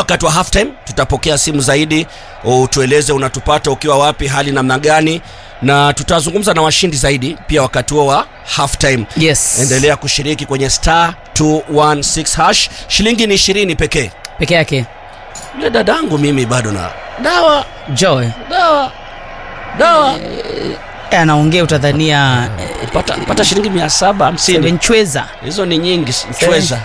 wakati wa halftime tutapokea simu zaidi utueleze unatupata ukiwa wapi hali namna gani na tutazungumza na washindi zaidi pia wakati huo wa halftime yes endelea kushiriki kwenye star 216 hash shilingi ni ishirini pekee peke yake yule dadangu mimi bado na dawa joy dawa dawa Eh, anaongea utadhania pata, pata shilingi mia saba hamsini sevenchweza hizo ni nyingi chweza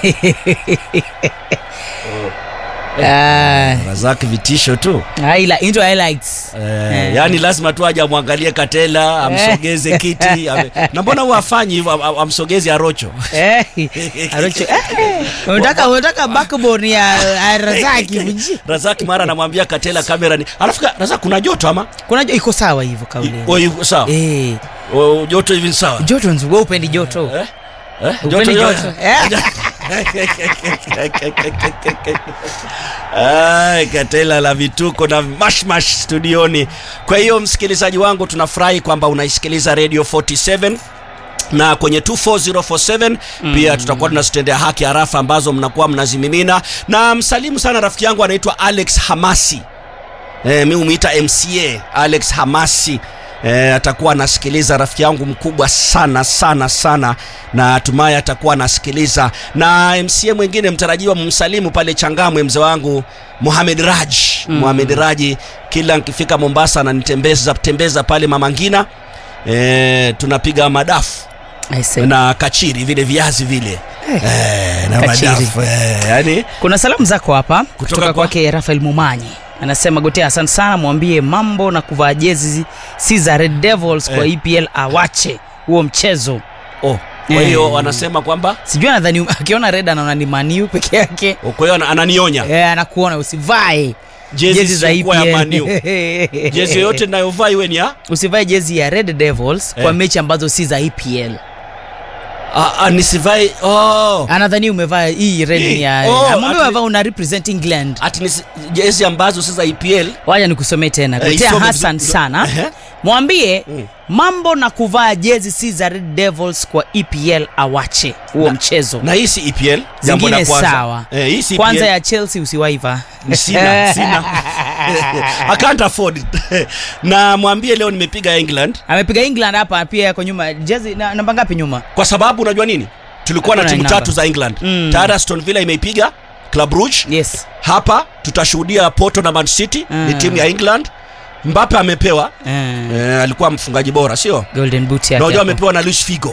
razaki vitisho tu into highlights Eh, yani lazima tu aje amwangalie katela amsogeze kiti ame, na mbona huwa afanyi hivyo am- am- amsogeze arocho Eh, Arocho, eh, unataka unataka backbone ya ya Razaki mji. razaki mara anamwambia katela kamera ni alafu ka- razaki kuna joto ama kuna jo- iko sawa hivyo kauli O, hivyo, sawa eh O, joto hivi ni sawa joto nzuri wewe upendi joto Eh? Eh? Upendi joto Eh, Ay, katela la vituko na mashmash studioni kwa hiyo msikilizaji wangu tunafurahi kwamba unaisikiliza radio 47 na kwenye 24047 mm. pia tutakuwa tunazitendea haki harafa ambazo mnakuwa mnazimimina na msalimu sana rafiki yangu anaitwa alex hamasi e, mi humwita mca alex hamasi E, atakuwa anasikiliza rafiki yangu mkubwa sana sana sana na hatimaye atakuwa anasikiliza na mca mwingine mtarajiwa msalimu pale changamwe mzee wangu muhamed raj mm. muhamed raji kila nkifika mombasa ananitembeza tembeza pale mamangina e, tunapiga madafu I say. na kachiri vile viazi vile e, na Kachiri. madafu e, yani kuna salamu zako hapa kutoka, kwa- kwake rafael mumanyi anasema gotea asante sana mwambie mambo na kuvaa jezi si za red devils kwa Eh. epl awache huo mchezo oh, kwa Eh. hiyo wanasema kwamba sijui anadhani akiona red anaona ni maniu peke yake oh, kwa hiyo ana- ananionya Eh, anakuona usivae jezi za isiyokuwa ya EPL. maniu jezi yoyote inayovaa iwe ni ya usivae jezi ya red devils Eh. kwa mechi ambazo si za epl ah, ah, nisivai oh. anadhani umevaa hii red Hii. ni ya Oh, amwambia ati- umevaa una represent england ati nisi, jezi ambazo si za EPL waja nikusomee tena Eh, gotea isome hasan vizuri. sana Ehe. mwambie Mm. mambo na kuvaa jezi si za red devils kwa epl awache huo mchezo na hii si EPL jambo la zingine kwanza sawa eh, hii si kwanza EPL. ya chelsea usiwaiva sina sina I can't afford it na mwambie leo nimepiga England amepiga england hapa pia yako nyuma jezi na, namba ngapi nyuma kwa sababu unajua nini tulikuwa na Hakuna timu namba. tatu za England Mm. tayari Aston Villa imeipiga Club Brugge yes hapa tutashuhudia Porto na Man City ni Mm. timu ya England Mbappe amepewa Eh, eh, alikuwa mfungaji bora sio golden boot na yake unajua hapo. amepewa na Luis Figo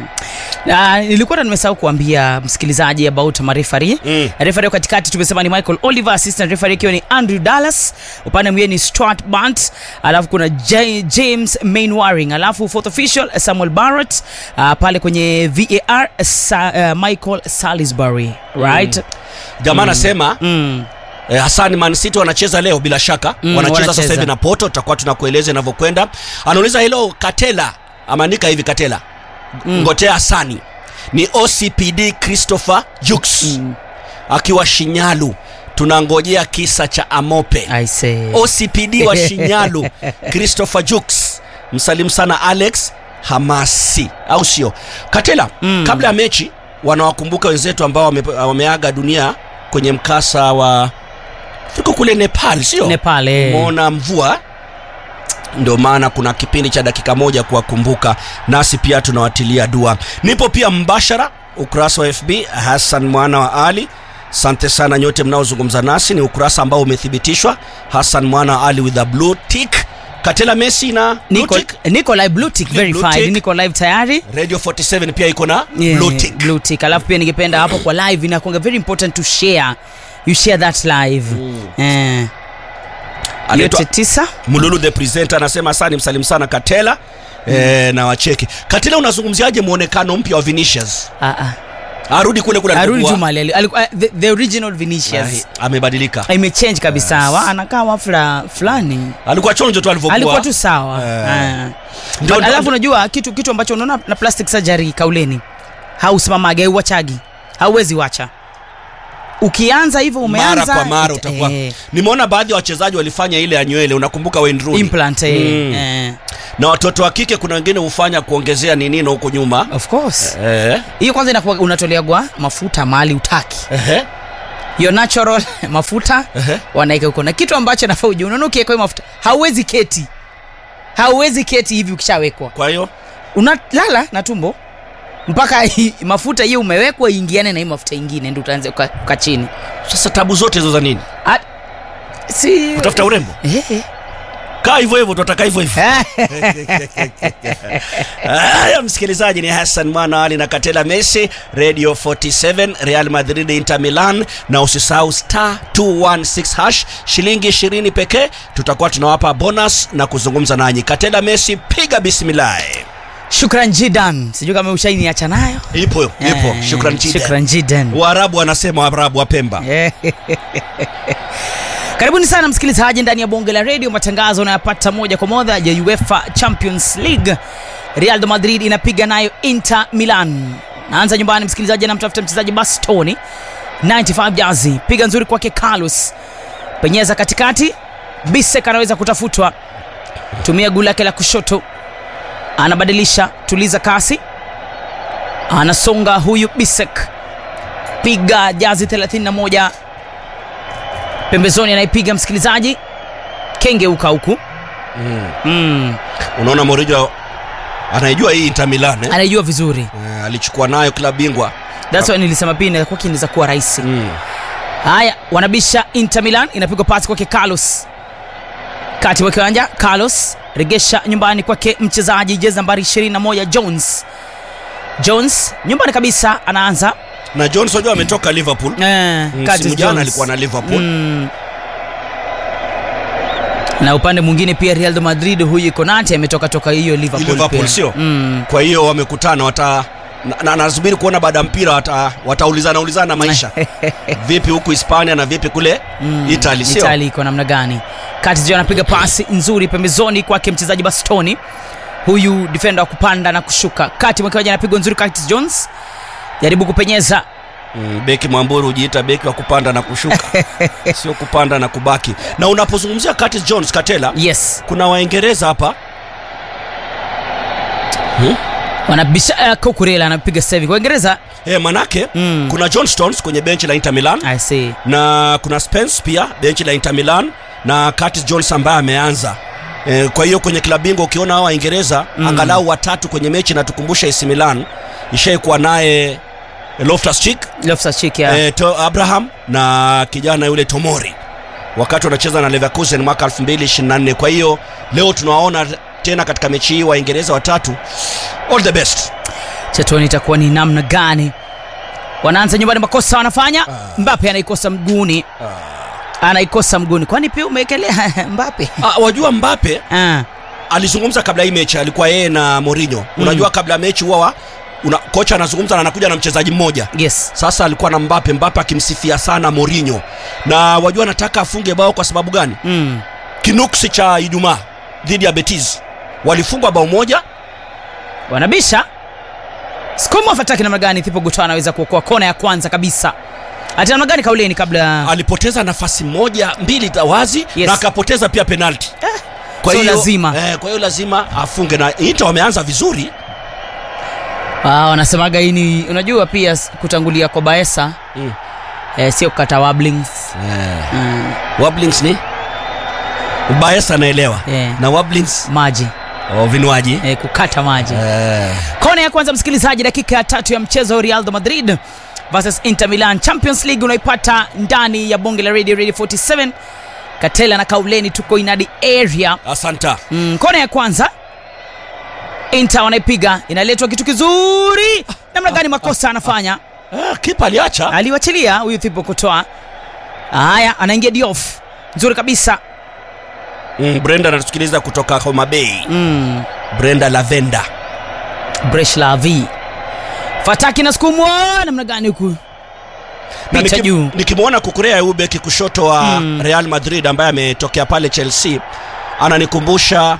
Na nilikuwa na nimesahau kuambia msikilizaji about marefari Mm. refari katikati tumesema ni michael oliver assistant refari ikiwa ni andrew dallas upande mwingine ni stuart bant alafu kuna J- james mainwaring alafu fourth official samuel barrett uh, pale kwenye var sa, uh, michael salisbury right jamaa anasema mm. Eh, Hassan Man City wanacheza leo bila shaka Mm, wanacheza sasa wanacheza. hivi na Porto, tutakuwa tunakueleza inavyokwenda. Anauliza hilo Katela, amaandika hivi Katela mm. Ngotea Hassani ni OCPD Christopher Jux Mm. akiwa Shinyalu, tunangojea kisa cha Amope. i say OCPD wa Shinyalu Christopher Jux, msalimu sana Alex Hamasi, au sio? Katela, Mm. kabla ya mechi wanawakumbuka wenzetu ambao wame, wameaga dunia kwenye mkasa wa tuko kule Nepal, sio? nepal eh. Umeona mvua ndio maana kuna kipindi cha dakika moja kuwakumbuka, nasi pia tunawatilia dua. Nipo pia mbashara ukurasa wa FB Hassan mwana wa Ali. Asante sana nyote mnaozungumza nasi, ni ukurasa ambao umethibitishwa. Hassan mwana wa Ali with a blue tick. Katela Messi na blue niko, tick. niko live blue tick Blue verified tick. niko live tayari Radio 47 pia iko na Yeah, blue tick. blue tick. alafu pia ningependa hapo kwa live inakuanga very important to share you share that live eh, Anaitwa yote tisa Mululu the presenter anasema asante msalimu sana Katela. Eh, na wacheki Katela, unazungumziaje muonekano mpya wa Vinicius? Ah, ah. Arudi kule kule arudi alikokuwa. juma ali- alikuwa- the, the original vinicius Ahi, amebadilika. imechange kabisa wa anakaa wafla fulani Alikuwa chonjo tu alivyokuwa. alikuwa tu sawa Eh. Ah. Ndio- But ndio- alafu unajua kitu kitu ambacho unaona na plastic surgery kauleni hausimamage hauwachagi hauwezi wacha ukianza hivyo umeanza mara kwa mara it- utakuwa eh, nimeona baadhi ya wachezaji walifanya ile ya nywele unakumbuka Wayne Rooney implant eh, Mm. eh, na watoto wa kike kuna wengine hufanya kuongezea ninino huko nyuma of course eh, hiyo kwanza inakuwa unatoleagwa mafuta mali utaki ehe. your natural mafuta Ehe. wanaeka huko na kitu ambacho nafaa ujue unaona ukiwekwa hiyo mafuta hauwezi keti hauwezi keti hivi ukishawekwa kwa hiyo unalala na tumbo mpaka hii- mafuta hiyo umewekwa iingiane na hii mafuta ingine ndio utaanza uka, uka chini sasa tabu zote hizo za nini At, si kutafuta urembo Eh, kaa hivyo hivyo tutaka hivyo hivyo eh. haya msikilizaji ni hassan mwana ali na katela messi radio 47 real madrid inter milan na usisahau star 216 hash shilingi 20 pekee tutakuwa tunawapa bonus na kuzungumza nanyi katela messi piga bismillah shukran jidan sijui kama ushainiacha nayo ipo ipo Eh, shukran jida shukran jidan waarabu wanasema waarabu wa pemba Eh. karibuni sana msikilizaji ndani ya bonge la redio matangazo unayapata moja kwa moja ya uefa champions league real madrid inapiga nayo inter milan naanza nyumbani msikilizaji anamtafuta mchezaji bastoni 95 jazi piga nzuri kwake carlos penyeza katikati bisek anaweza kutafutwa tumia guu lake la kushoto anabadilisha tuliza kasi anasonga huyu bisek piga jazi 31 pembezoni anaipiga msikilizaji kengeuka huku mm. mm. unaona morijo anaijua hii inter milan eh? anaijua vizuri Eh, alichukua nayo klabu bingwa thats why nilisema pia inakuwa kinaweza kuwa rahisi mm. haya wanabisha inter milan inapigwa pasi kwake carlos kati wa kiwanja carlos regesha nyumbani kwake mchezaji jezi nambari 21 jones jones nyumbani kabisa anaanza na jones wajua ametoka liverpool eh, Curtis msimu jana Jones. alikuwa na liverpool mm. na upande mwingine pia real madrid huyu konate ametoka toka hiyo liverpool, Liverpool, pia. sio? mm. kwa hiyo wamekutana wata na- na nasubiri kuona baada ya mpira wata, wataulizana ulizana maisha vipi huku hispania na vipi kule Mm, italy sio Italy iko namna gani Curtis anapiga pasi nzuri pembezoni kwake mchezaji bastoni huyu defender wa kupanda na kushuka kati mwa kiwanja anapigwa nzuri Curtis Jones jaribu kupenyeza mm, beki mwamburu hujiita beki wa kupanda na kushuka sio kupanda na kubaki na unapozungumzia Curtis jones katela yes kuna waingereza hapa hmm? wanabisha uh, Kukurela anapiga saving Waingereza eh, manake Mm. kuna john stones kwenye benchi la inter milan I see na kuna spence pia benchi la inter milan na curtis jones ambaye ameanza e, kwa hiyo kwenye klabu bingwa ukiona hawa waingereza mm. angalau watatu kwenye mechi na tukumbusha AC milan ishaikuwa naye loftus cheek Loftus-Cheek ya e, to abraham na kijana yule tomori wakati wanacheza na leverkusen mwaka 2024 kwa hiyo leo tunawaona tena katika mechi hii waingereza watatu all the best chetoni itakuwa ni namna gani wanaanza nyumbani makosa wanafanya Mbappe anaikosa mguuni anaikosa mguuni kwani pia umeekelea Mbappe ah, wajua mbape ah. alizungumza kabla hii mechi alikuwa yeye na Mourinho mm. unajua kabla ya mechi huwa una, kocha anazungumza na anakuja na mchezaji mmoja yes sasa alikuwa na Mbappe Mbappe akimsifia sana Mourinho na wajua anataka afunge bao kwa sababu gani mm. kinuksi cha Ijumaa dhidi ya Betis walifungwa bao moja wanabisha skuma fataki namna gani thipo gutoa anaweza kuokoa kona ya kwanza kabisa ati namna gani kauleni kabla alipoteza nafasi moja mbili za wazi Yes. na akapoteza pia penalti so lazima. eh, kwa hiyo lazima afunge na Inter wameanza vizuri ah, wanasemaga hii ni unajua pia s- kutangulia kwa baesa mm. eh, sio kukata wablings eh. mm. Wablings ni Baesa anaelewa Eh. na Wablings maji oh, vinywaji eh, kukata maji eh. kona ya kwanza msikilizaji dakika ya tatu ya mchezo real de madrid versus inter milan champions league unaipata ndani ya bonge la radio radio 47 katela na kauleni tuko inadi area asanta mm, kona ya kwanza inter wanaipiga inaletwa kitu kizuri namna gani makosa anafanya ah, kipa aliacha aliwachilia huyu thipo kutoa haya anaingia diof nzuri kabisa mm, brenda anatusikiliza kutoka homa bay mm. brenda lavenda breshlav fataki na sukumwa namna gani huku na picha niki- juu nikimwona kukurea huyu beki kushoto wa Mm. real madrid ambaye ametokea pale chelsea ananikumbusha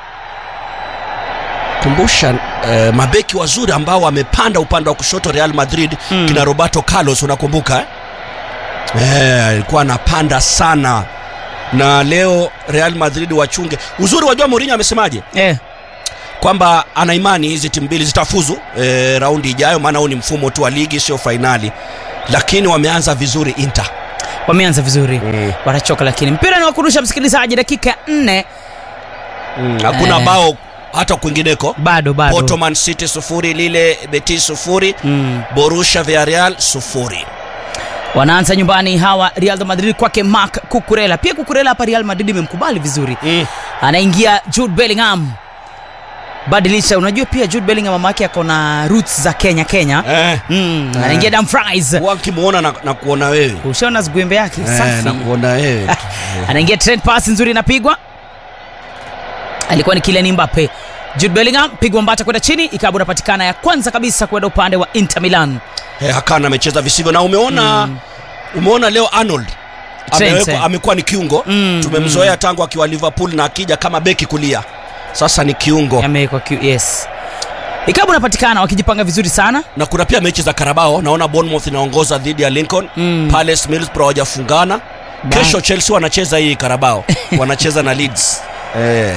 kumbusha eh, mabeki wazuri ambao wamepanda upande wa kushoto real madrid Mm. kina roberto carlos unakumbuka eh? Eh, alikuwa anapanda sana na leo real madrid wachunge uzuri wajua Mourinho amesemaje eh. kwamba ana imani hizi timu mbili zitafuzu e, raundi ijayo maana huu ni mfumo tu wa ligi sio fainali lakini wameanza vizuri inter wameanza vizuri Mm. watachoka lakini mpira ni wa kurusha msikilizaji dakika ya nne Mm, hakuna Eh. bao hata kwingineko bado bado Porto Man City sufuri lile Betis sufuri mm. Borussia Villarreal sufuri wanaanza nyumbani hawa real de madrid kwake mark kukurela pia kukurela hapa real madrid imemkubali vizuri mm. anaingia jude bellingham badilisha unajua pia jude bellingham mama yake ako na roots za kenya kenya eh. mm. Eh. anaingia Dumfries Huwa nkimwona na, na kuona wewe ushaona zigwembe yake eh, safi na kuona wewe tu. anaingia trend pass nzuri inapigwa alikuwa ni Kylian Mbappe Jude Bellingham pigwa mbata kwenda chini ikabu inapatikana ya kwanza kabisa kwenda upande wa Inter Milan eh, Hakan amecheza visivyo na umeona umeona leo Arnold Trent, amewekwa- eh. amekuwa ni kiungo Mm, tumemzoea tangu akiwa Liverpool na akija kama beki kulia sasa ni kiungo amewekwa Q- yes ikabu inapatikana wakijipanga vizuri sana na kuna pia mechi za Karabao naona Bournemouth inaongoza dhidi ya Lincoln Mm. Palace Middlesbrough hawajafungana Ba- kesho Chelsea wanacheza hii Karabao wanacheza na Leeds eh.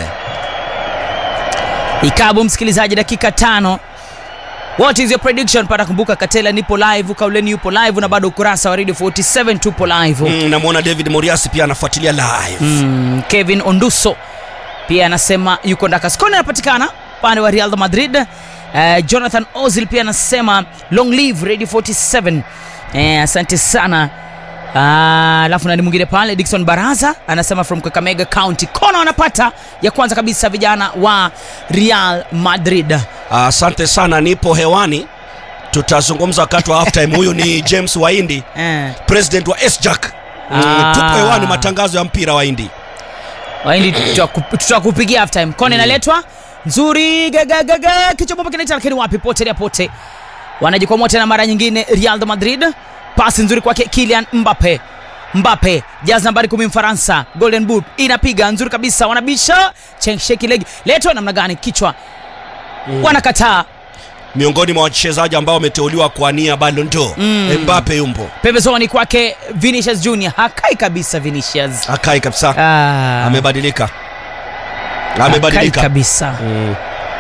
ikabu msikilizaji dakika tano what is your prediction pata kumbuka katela nipo live kauleni yupo live na bado ukurasa wa radio 47 tupo live mm, namwona David Moriasi pia anafuatilia live mm, kevin onduso pia anasema yuko ndakaskoni anapatikana upande wa real madrid uh, jonathan ozil pia anasema long live radio 47 eh, asante sana Ah, alafu nani mwingine pale dikson baraza anasema from kakamega county kona wanapata ya kwanza kabisa vijana wa real madrid asante sana nipo hewani tutazungumza wakati wa halftime huyu ni James Waindi eh. president wa SJAC mm, Ah. tupo hewani matangazo ya mpira wa Hindi waindi tutaku- tutakupigia half time kona inaletwa nzuri gagagaga kichwa bomba kinaita lakini wapi potelea pote wanajikwamua tena mara nyingine real de madrid pasi nzuri kwake kilian mbape mbape jaz nambari kumi mfaransa golden boot inapiga nzuri kabisa wanabisha chensheki legi letwa namna gani kichwa wanakataa miongoni mwa wachezaji ambao wameteuliwa kuania Ballon d'Or mm. Mbappe yumpo pembezoni kwake vinicius junior hakai kabisa vinicius akai kabisa ah, amebadilika hakai amebadilika kabisa mm.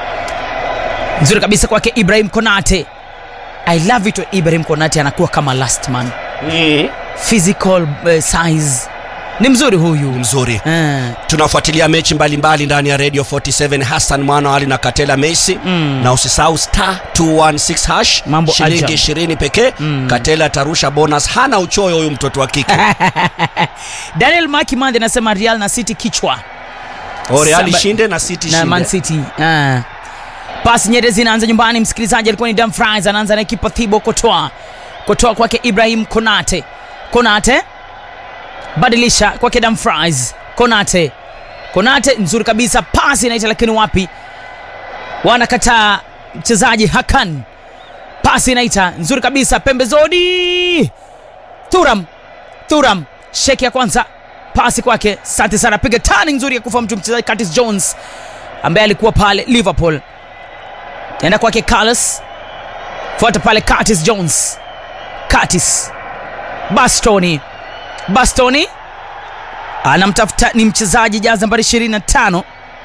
nzuri kabisa kwake ibrahim konate i love it when ibrahim konate anakuwa kama last man Mm. physical uh, size ni mzuri huyu mzuri Eh, tunafuatilia mechi mbalimbali ndani ya radio 47 hassan mwana ali na katela messi Mm. na usisahau star 216 hash Mambo shilingi ajabu. 20 pekee Mm. katela atarusha bonus hana uchoyo huyu mtoto wa kike daniel makimandhi anasema real na city kichwa O Real Saba- shinde na city na man shinde city Ah. pasi nyere zinaanza nyumbani msikilizaji alikuwa ni Dumfries anaanza na ekipa thibo kotoa kotoa kwake ibrahim konate konate badilisha kwake Dumfries konate konate nzuri kabisa pasi inaita lakini wapi wanakataa mchezaji hakan pasi inaita nzuri kabisa pembezoni turam turam sheki ya kwanza pasi kwake asante sana piga tani nzuri ya kufa mtu mchezaji Curtis Jones ambaye alikuwa pale Liverpool enda kwake Carlos fuata pale Curtis Jones Curtis Bastoni Bastoni anamtafuta ni mchezaji jaza nambari 25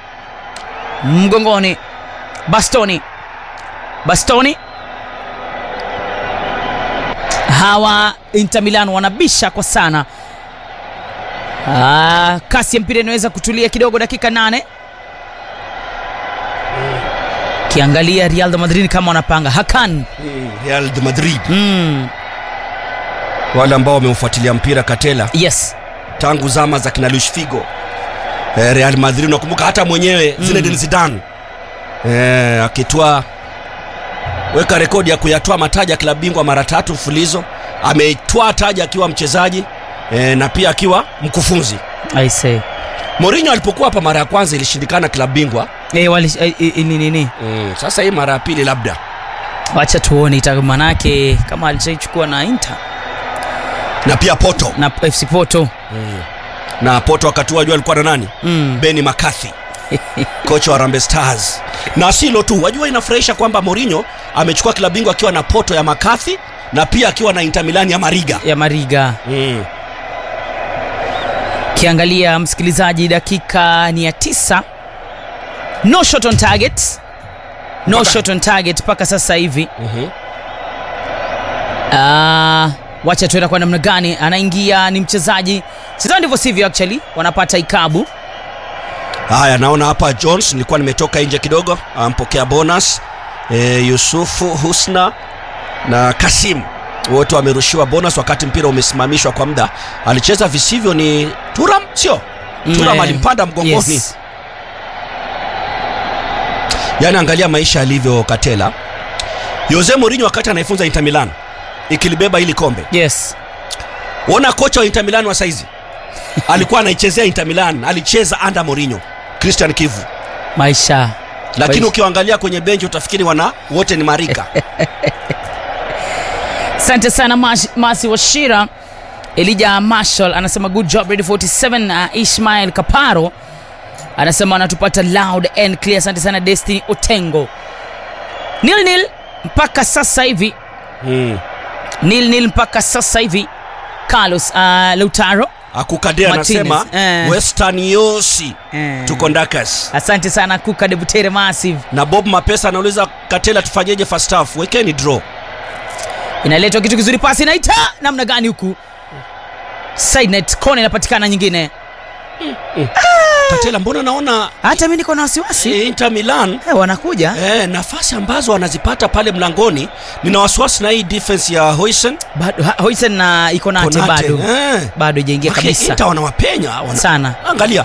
mgongoni Bastoni Bastoni hawa Inter Milan wanabisha kwa sana Ah, kasi ya mpira inaweza kutulia kidogo dakika nane kiangalia Real de Madrid kama wanapanga Hakan Mm, Real de Madrid mm, wale ambao wameufuatilia mpira katela yes tangu zama za kina Luis Figo eh, Real Madrid unakumbuka hata mwenyewe mm. Zinedine Zidane eh, akitwaa weka rekodi ya kuyatwaa mataji ya klabu bingwa mara tatu mfulizo ameitwaa taji akiwa mchezaji eh, na pia akiwa mkufunzi I say Mourinho alipokuwa hapa mara ya kwanza ilishindikana klabu bingwa eh, wali, eh, eh, nini nini mm, sasa hii mara ya pili labda wacha tuone ita manake kama alishaichukua na Inter na pia Porto na FC Porto na Porto wakati huo wajua alikuwa na nani mm. Benny McCarthy kocha wa Harambee Stars na silo tu wajua inafurahisha kwamba Mourinho amechukua klabu bingwa akiwa na Porto ya McCarthy na pia akiwa na Inter Milan ya Mariga ya Mariga mm. kiangalia msikilizaji dakika ni ya tisa no shot on target no Mpaka- shot on target mpaka sasa hivi mm-hmm. Ah, wacha tuenda kwa namna gani anaingia ni mchezaji sidhani ndivyo sivyo actually wanapata ikabu haya naona hapa jones nilikuwa nimetoka nje kidogo ampokea bonus e, yusufu husna na kasim wote wamerushiwa bonus wakati mpira umesimamishwa kwa muda alicheza visivyo ni turam sio turam Mm, alimpanda mgongoni yes. yaani angalia maisha yalivyo katela jose morinho wakati anaifunza inter milan ikilibeba hili kombe yes ona kocha wa inter milan wa saizi alikuwa anaichezea inter milan alicheza anda morinho christian kivu maisha lakini Maisha. ukiwaangalia kwenye benchi utafikiri wana wote ni marika asante sana Mas- masi washira elija marshall anasema good job ready 47 uh, ishmael kaparo anasema anatupata loud and clear asante sana destiny otengo nil nil mpaka sasa hivi mm. nil nil mpaka sasa hivi carlos uh, lautaro akukadea Martinez, anasema eh. western yosi Eh. tuko ndakas asante sana kuka debutere massive na bob mapesa anauliza katela tufanyeje first half wekeni draw inaletwa kitu kizuri pasi inaita namna gani huku sidenet kona inapatikana nyingine katela mbona naona hata mi niko na wasiwasi eh, inter milan eh, wanakuja Eh, nafasi ambazo wanazipata pale mlangoni nina wasiwasi na hii defense ya Hoisen bado ha- hoisen na iko nate Konate. bado Eh. bado ijaingia Maki, kabisa Inter wanawapenya wana... sana angalia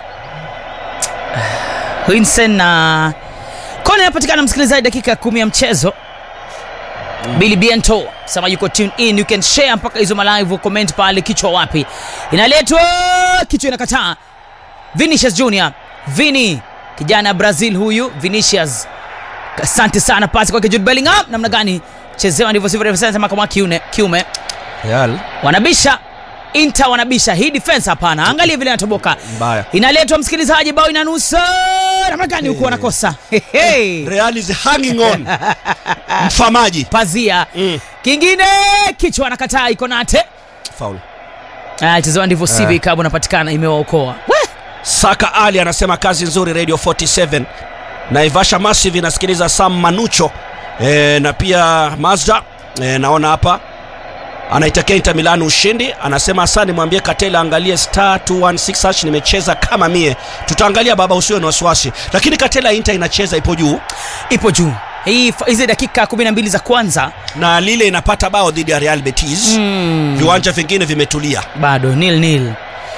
hoisen na kona inapatikana msikilizaji dakika ya kumi ya mchezo Billy Biento sema yuko tune in you can share mpaka hizo malive comment pale kichwa wapi inaletwa kichwa inakataa Vinicius Junior Vini kijana Brazil huyu Vinicius asante sana pasi kwake Jude Bellingham namna gani chezewa ndivyo sivyo refa sema kama kiume kiume Real wanabisha Inter wanabisha hii defense hapana angalia vile anatoboka mbaya inaletwa msikilizaji bao inanusa namna gani huku wanakosa Hehe. Real is hanging on mfamaji pazia mm. kingine kichwa anakataa iko nate Foul. Ah, chezewa ndivyo sivyo ikabu napatikana imewaokoa We! Saka Ali anasema kazi nzuri Radio 47 Naivasha Massive inasikiliza Sam Manucho e, na pia Mazda e, naona hapa anaitakia Inter Milan ushindi. Anasema asante, mwambie Katela angalie star 216 hash, nimecheza kama mie. Tutaangalia baba, usiwe na wasiwasi, lakini Katela Inter inacheza ipo juu ipo juu hii hizi dakika 12 za kwanza na lile inapata bao dhidi ya Real Betis mm, viwanja vingine vimetulia. bado nil nil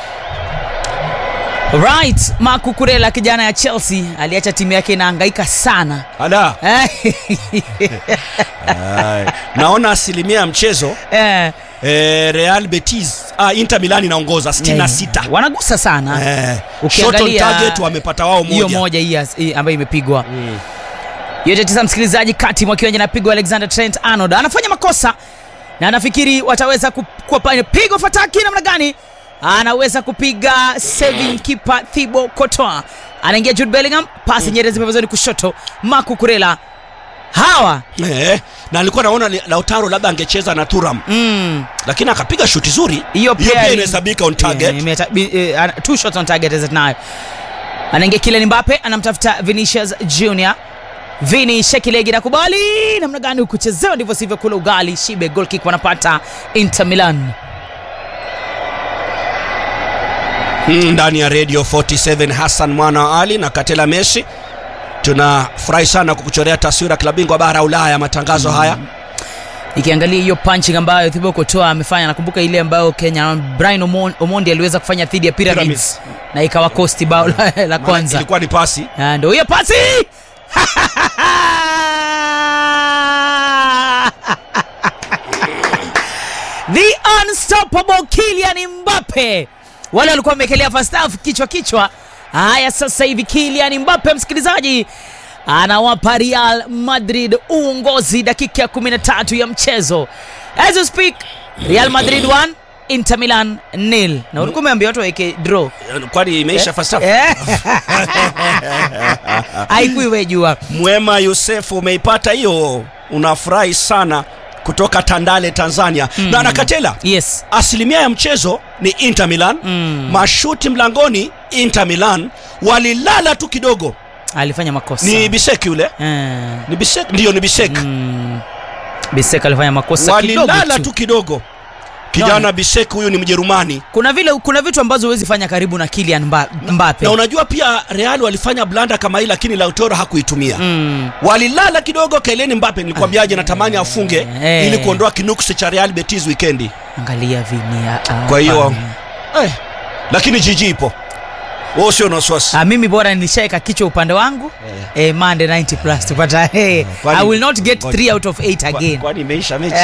right Marco Kurela kijana ya Chelsea aliacha timu yake inahangaika sana Ala, Eh, Ay. naona asilimia ya mchezo eh, e, Real Betis ah, Inter Milan inaongoza 66 wanagusa sana Eh, shot on Ukiangalia target wamepata wao hiyo moja. moja hii ya- hii ambayo imepigwa Mm. yote tisa msikilizaji kati mwa kiwanja napigwa alexander trent arnold anafanya makosa na anafikiri wataweza ku- kuwa pale pigo fataki namna gani anaweza kupiga saving keeper thibo kotoa anaingia jude bellingham pasi mm. nyerezi pembezoni kushoto maku kurela hawa Eh, na alikuwa naona li- Lautaro labda angecheza na Thuram mm, lakini akapiga shuti zuri. hiyo Hiyo pia pia ni- inahesabika on target. Eh, imeta- bi- eh, ana- two shots on target is it nayo anaingia Kylian Mbappe anamtafuta Vinicius Junior Vini shekilegi na kubali namna gani ukuchezewa ndivyo sivyo kula ugali shibe goal kick wanapata Inter Milan Mm, ndani ya Radio 47 Hassan mwana wa Ali na Katela Messi. Tunafurahi sana kukuchorea taswira klabu bingwa bara Ulaya matangazo haya. ikiangalia hiyo punching ambayo Thibaut Courtois amefanya nakumbuka ile ambayo Kenya Brian Omon- Omondi aliweza kufanya dhidi ya Pyramids, Pyramids. na ikawa kosti bao la, la Maana kwanza ilikuwa ni pasi. Ah, ndio hiyo pasi the unstoppable Kylian Mbappe wale walikuwa wamekelea first half kichwa kichwa haya sasa hivi Kylian Mbappe msikilizaji anawapa Real Madrid uongozi dakika ya 13 ya mchezo as you speak Real Madrid 1 Inter Milan nil na ulikuwa umeambia watu waweke draw Kwani imeisha first half? Eh. haikuiwe jua Mwema Yusefu umeipata hiyo, unafurahi sana kutoka Tandale Tanzania. Mm. Na Nakatela, yes asilimia ya mchezo ni Inter Milan. Mm. Mashuti mlangoni Inter Milan walilala tu kidogo. alifanya makosa Ni Bisek yule, Eh, ni Bisek, ndio ni Bisek. mm. Bisek alifanya makosa kidogo Walilala tu. tu kidogo. kijana No. Bisek huyu ni Mjerumani kuna vile kuna vitu ambazo huwezi fanya karibu na Kylian Mba- Mbappe na unajua pia Real walifanya blanda kama hii lakini Lautaro hakuitumia mm. walilala kidogo Kylian Mbappe nilikwambiaje natamani afunge Eh. ili kuondoa kinuksi cha Real Betis weekendi angalia Vini ah, Kwa hiyo- hapana. eh. lakini jiji ipo wewe sio na wasiwasi Ah, mimi bora nishaeka kichwa upande wangu eh, Mande 90 plus tupata eh, Kwani- I will not get Ngoja. 3 out of 8 Kwa- again kwani imeisha mechi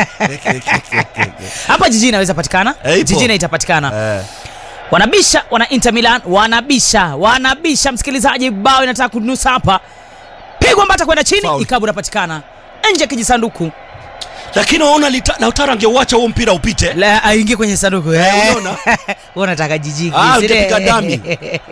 hapa jiji inaweza patikana Eh, ipo. jijini itapatikana Eh. wanabisha wana Inter Milan wanabisha wanabisha msikilizaji bao inataka kunusa hapa pigwa mbata kwenda chini Foul. ikabu inapatikana nje ya kijisanduku lakini waona Lita- Lautaro angeuacha huo mpira upite La, aingie kwenye sanduku Eh, eh. unaona? Wewe unataka jijiki Ah, sile? ungepiga dami.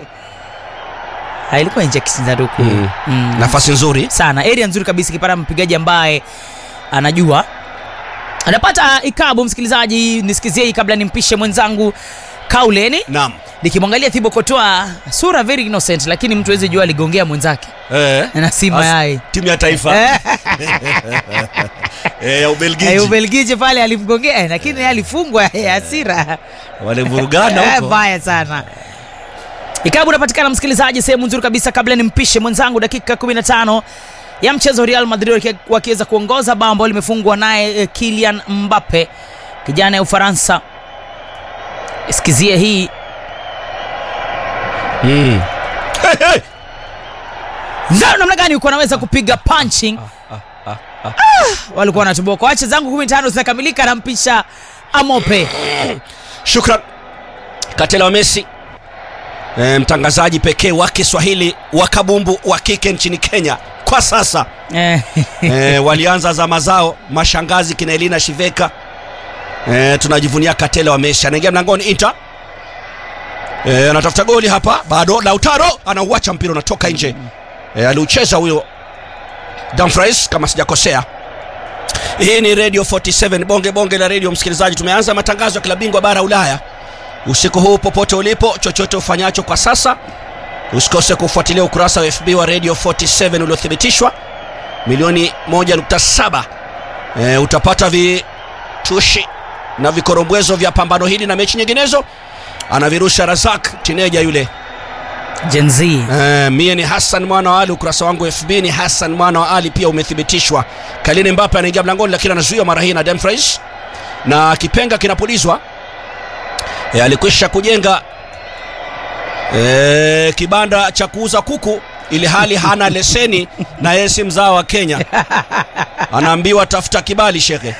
Ah, ilikuwa nje ya kisanduku Mm. Mm. nafasi nzuri sana area nzuri kabisa ikipata mpigaji ambaye anajua anapata ikabu msikilizaji nisikizie hii kabla nimpishe mwenzangu kauleni naam nikimwangalia thibo kotoa sura very innocent lakini mtu awezi jua aligongea mwenzake eh. na si As- mayai timu ya taifa Eh, eh, ya Ubelgiji eh, ubelgiji pale alimgongea eh, lakini yeye alifungwa eh, hasira walivurugana Eh, huko mbaya sana ikabu unapatikana msikilizaji sehemu nzuri kabisa kabla nimpishe mwenzangu dakika 15 ya mchezo real madrid waki- wakiweza kuongoza bao ambalo limefungwa naye eh, kilian mbappe kijana ya ufaransa sikizie hii mm. hey, hey. Zao namna gani uko anaweza kupiga punching Ah, walikuwa wanatuboka wache zangu 15 zinakamilika nampisha amope shukran katela wa messi e, mtangazaji pekee wa kiswahili wa kabumbu wa kike nchini kenya kwa sasa Eh, e, walianza zama zao mashangazi kina elina shiveka e, tunajivunia katela wa messi anaingia mlangoni inter e, anatafuta goli hapa bado lautaro anauacha mpira unatoka nje e, aliucheza huyo Dumfries kama sijakosea hii ni radio 47 bonge bonge la radio msikilizaji tumeanza matangazo ya klabu bingwa bara ulaya usiku huu popote ulipo chochote ufanyacho kwa sasa usikose kufuatilia ukurasa wa fb wa radio 47 uliothibitishwa milioni 1.7 e, utapata vitushi na vikorombwezo vya pambano hili na mechi nyinginezo anavirusha razak tineja yule Gen Z Eh, mie ni hassan mwana wa ali ukurasa wangu fb ni hassan mwana wa ali pia umethibitishwa kalini mbape anaingia mlangoni lakini anazuiwa mara hii na demfries na kipenga kinapulizwa e, alikwisha kujenga e, kibanda cha kuuza kuku ili hali hana leseni na yeye si mzao wa kenya anaambiwa tafuta kibali shekhe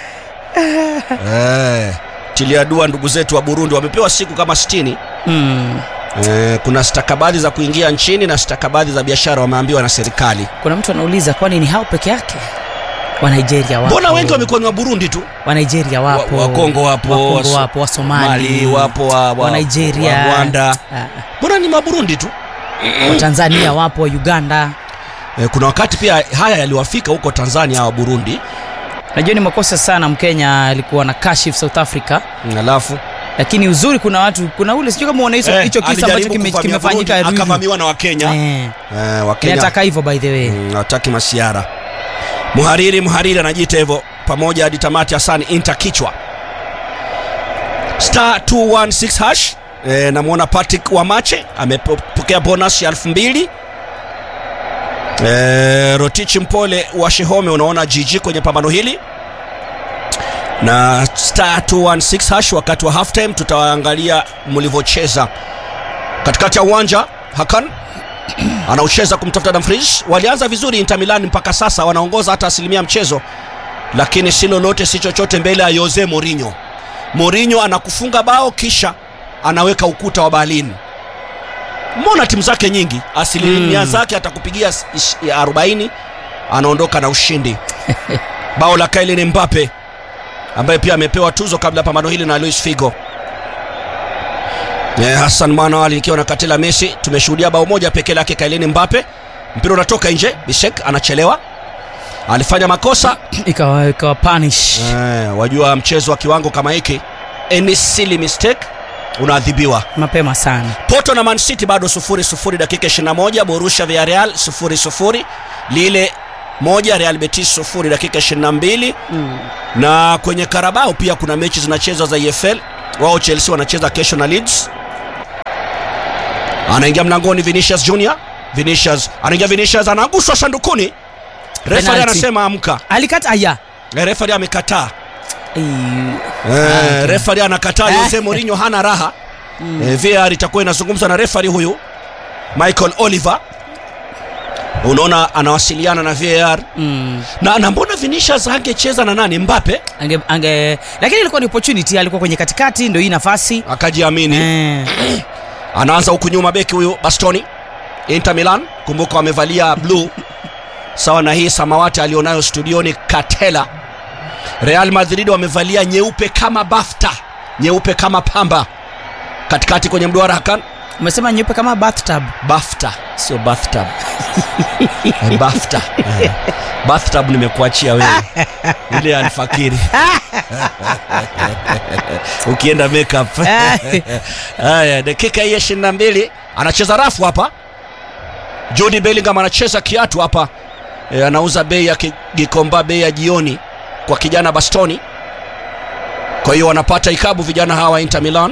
e, tilia dua ndugu zetu wa burundi wamepewa siku kama 60 mm. Eh, kuna stakabadhi za kuingia nchini na stakabadhi za biashara wameambiwa na serikali kuna mtu anauliza kwani ni hao peke yake wa nigeria wapo mbona wengi wamekuwa ni wa burundi tu wa nigeria wapo Wa- Wakongo wapo, Wakongo Waso- wapo wa somali mali wapo wa, wa, wa nigeria wa rwanda ah, mbona ni maburundi tu wa tanzania wapo wa uganda eh, kuna wakati pia haya yaliwafika huko tanzania wa burundi najua ni makosa sana mkenya alikuwa na kashif south africa alafu lakini uzuri kuna watu kuna ule sijui kama unahicho eh, hicho kisa ambacho alijaribu kime- kuvamia kimefanyika Burundi, Ruiru. akavamiwa na wakenya Eh, eh, wakenya inataka hivyo by the way Mm, hataki masiara mhariri mhariri anajiita hivyo pamoja hadi tamati hasani inta kichwa star 216 hash e, namwona patrick wamache amepokea bonus ya elfu mbili e, rotichi mpole wa shehome unaona jiji kwenye pambano hili na star 216 hash wakati wa half time tutaangalia mlivyocheza katikati ya uwanja hakan anaucheza kumtafuta Dumfries. Walianza vizuri Inter Milan mpaka sasa wanaongoza hata asilimia mchezo, lakini si lolote si chochote mbele ya Jose Mourinho. Mourinho anakufunga bao kisha anaweka ukuta wa Berlin. Mbona timu zake nyingi asilimia Mm. zake atakupigia s- ish- ya 40 anaondoka na ushindi. bao la Kylian Mbappe ambaye pia amepewa tuzo kabla ya pambano hili na Luis Figo. Eh, Hassan Mwanawali ikiwa na Katela Messi, tumeshuhudia bao moja pekee lake Kylian Mbappe. Mpira unatoka nje, Bisek anachelewa, alifanya makosa ikawa ikawa punish eh, wajua mchezo wa kiwango kama hiki, any silly mistake unaadhibiwa. mapema sana Porto na Man City bado sufuri sufuri, dakika 21. Borussia Villarreal sufuri sufuri, Lille moja real betis sufuri dakika 22 Mm. na kwenye karabao pia kuna mechi zinachezwa za efl wao chelsea wanacheza kesho na leeds anaingia mlangoni vinicius junior vinicius anaingia vinicius anaguswa sandukuni refari Penalty. anasema amka alikata aya Eh, refari amekataa Eh, Eh, refari anakataa Jose Mourinho hana raha eh, VAR itakuwa inazungumza na refari huyu Michael Oliver unaona anawasiliana na VAR mm. na, na mbona Vinicius angecheza na nani Mbappe ange, ange lakini ilikuwa ni opportunity alikuwa kwenye katikati ndio hii nafasi akajiamini eh. anaanza huku nyuma beki huyu Bastoni Inter Milan kumbuka wamevalia blue sawa na hii samawati alionayo studioni Katela Real Madrid wamevalia nyeupe kama bafta nyeupe kama pamba katikati kwenye mduara Hakan umesema nyeupe kama bathtub bafta sio bathtub Eh, bafta Eh. bathtub nimekuachia wewe ile alfakiri ukienda makeup haya dakika hii ya ishirini na mbili anacheza rafu hapa Jude Bellingham anacheza kiatu hapa e, anauza bei ya ki- Gikomba bei ya jioni kwa kijana Bastoni kwa hiyo wanapata ikabu vijana hawa Inter Milan